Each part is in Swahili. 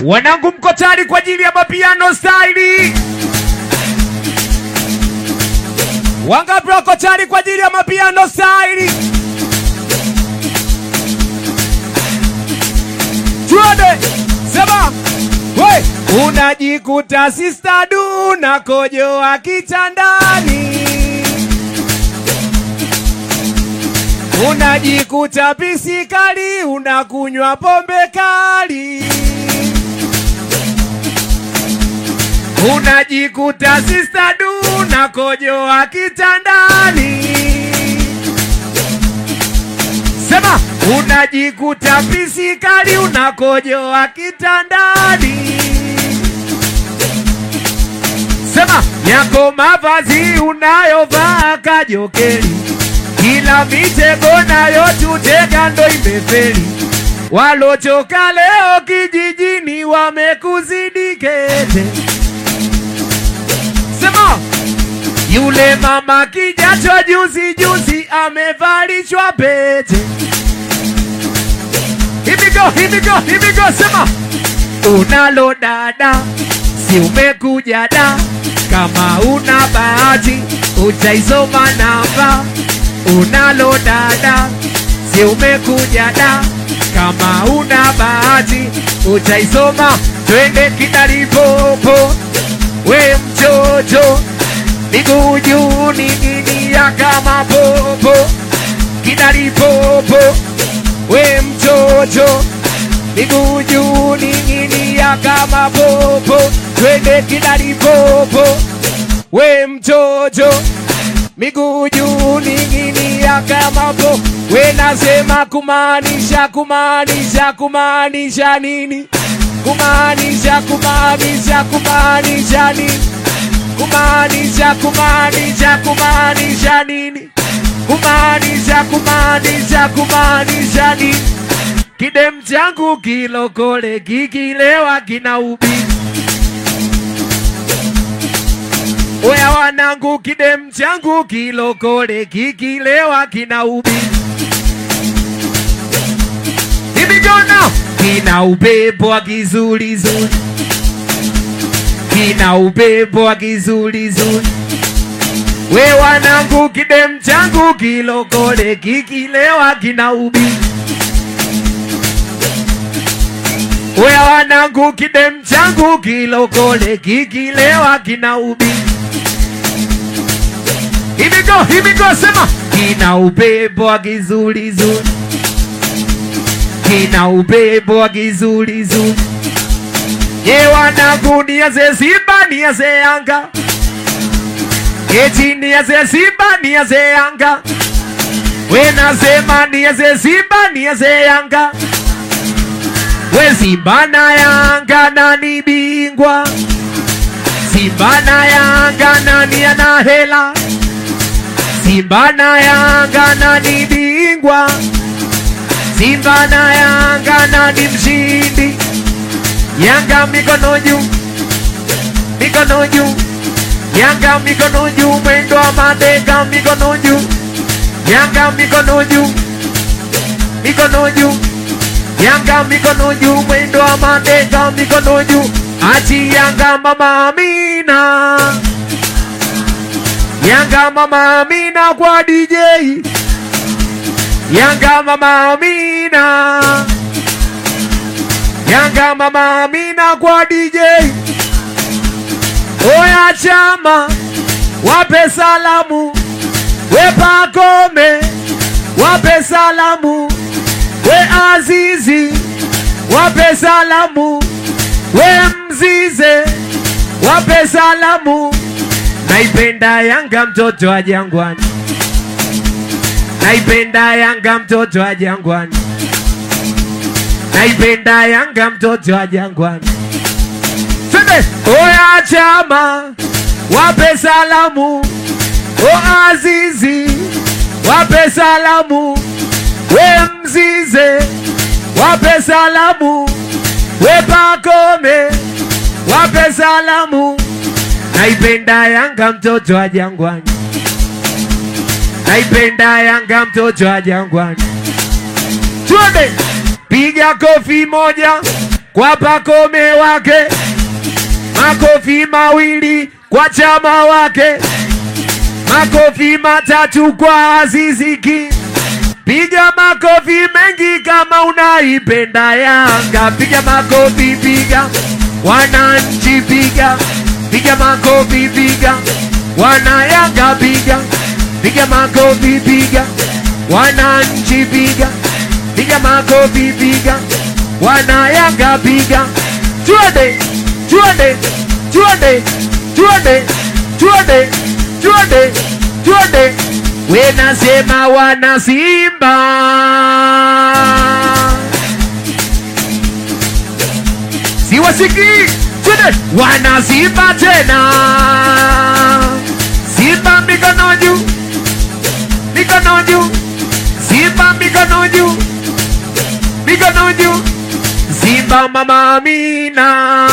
Wanangu mko tayari kwa ajili ya mapiano style? Wangapi wako tayari kwa ajili ya mapiano style? Tuende sema we, unajikuta sister du na kojoa kitandani, unajikuta pisi kali, unakunywa pombe kali, unajikuta sister du na kojoa kitandani Sema unajikuta pisi kali unakojoa kitandani. Sema yako mavazi unayovaa kajokeli, kila mitego nayo tutega ndo imefeli. Walochoka leo kijijini wamekuzidi kete. Sema yule mama kijacho juzi juzi amevalishwa pete. Here we go, here we go, here we go, sema unalo dada, si umekuja da, kama una bahati utaisoma namba. Unalo dada, si umekuja da, kama una bahati utaisoma. Twende kidalipopo, we mchocho miguu juu ning'inia kama popo, kidalipopo we mchocho, miguu juu ning'inia kama popo, twende kidalipopo, we mchocho, miguu juu ning'inia kama po, we nasema kumaanisha, kumaanisha, kumaanisha nini? Kumaanisha, kumaanisha, kumaanisha nini? kumaanisha kumaanisha kumaanisha nini? Kumaanisha kumaanisha kumaanisha nini? Kidem changu kilokole kikilewa kina ubi. Oya wanangu, kidem changu kilokole kikilewa kina ubi. Here we go now. Kina upepo wa kizulizuli kina upepo wa kizulizuli. We wanangu, kidem changu kilokole kikilewa kina ubi. We wanangu, kidem changu kilokole kikilewa kina ubi. Here we go, here we go, sema kina upepo wa kizulizuli, kina upepo wa kizulizuli. Ye wanangu niaze Simba niaze Yanga, eti niaze Simba niaze Yanga, we nasema niaze Simba niaze Yanga, we Simba na Yanga nani bingwa? Simba na Yanga nani ana hela? Simba na Yanga nani bingwa? Simba na Yanga nani mshindi? Yanga mikono juu, mikono juu, Yanga mikono juu, mwendo wa mateka mikono juu, Yanga mikono juu, mikono juu, Yanga mikono juu, mwendo wa mateka mikono juu, achi Yanga mama Amina, Yanga mama Amina kwa DJ, Yanga mama Amina. Yanga mama Amina kwa DJ. Oya chama, wape salamu, we Pakome, wape salamu, we Azizi, wape salamu, we Mzize, wape salamu. Naipenda Yanga mtoto wa Jangwani, naipenda Yanga mtoto wa Jangwani. Naipenda Yanga mtoto wa Jangwani. Twende oya chama, wape salamu, o Azizi, wape salamu, we Mzize, wape salamu, we Pakome, wape salamu. Naipenda Yanga mtoto wa Jangwani, naipenda Yanga mtoto wa Jangwani. Twende, piga kofi moja, kwa pakome wake makofi mawili kwa chama wake makofi matatu kwa aziziki piga makofi mengi kama unaipenda yanga piga makofi piga wananchi piga piga makofi piga wana yanga piga piga makofi piga wananchi piga piga makofi piga wana yanga piga twende twende twende twende twende twende twende we nasema wana simba siwasikii twende wana simba tena simba mikono juu mikono juu simba mikono juu mikono juu simba mama amina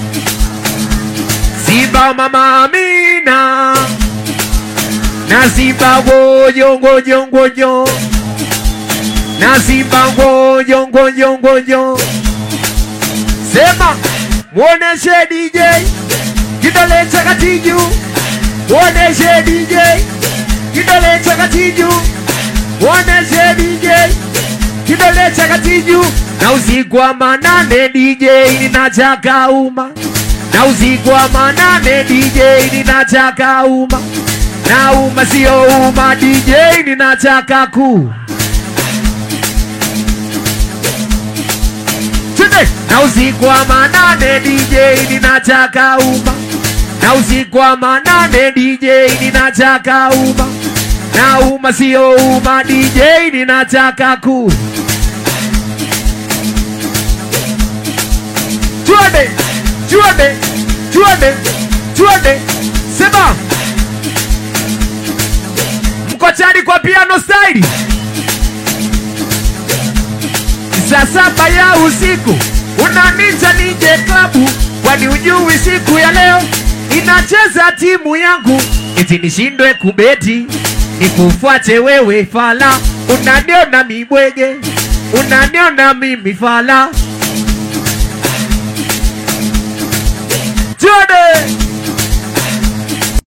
simba mama amina na simba ngojo ngojo ngojo na simba ngojo ngojo ngojo sema muoneshe DJ kidole cha kati juu muoneshe DJ kidole cha kati juu muoneshe DJ kidole cha kati juu na usiku wa manane DJ ninataka uma na usiku wa manane DJ ninataka uma na uma sio uma DJ ninataka ku Twende! na usiku wa manane DJ ninataka uma na usiku wa manane DJ ninataka uma na uma sio uma DJ ninataka ku Twende! Twende! Twende! Twende! Sema! Mko tayari kwa piano style? Saa saba ya usiku unanita nije klabu, kwani ujui siku ya leo inacheza timu yangu, eti nishindwe kubeti nikufuate wewe fala, unaniona mibwege, unaniona mimi fala. Twende!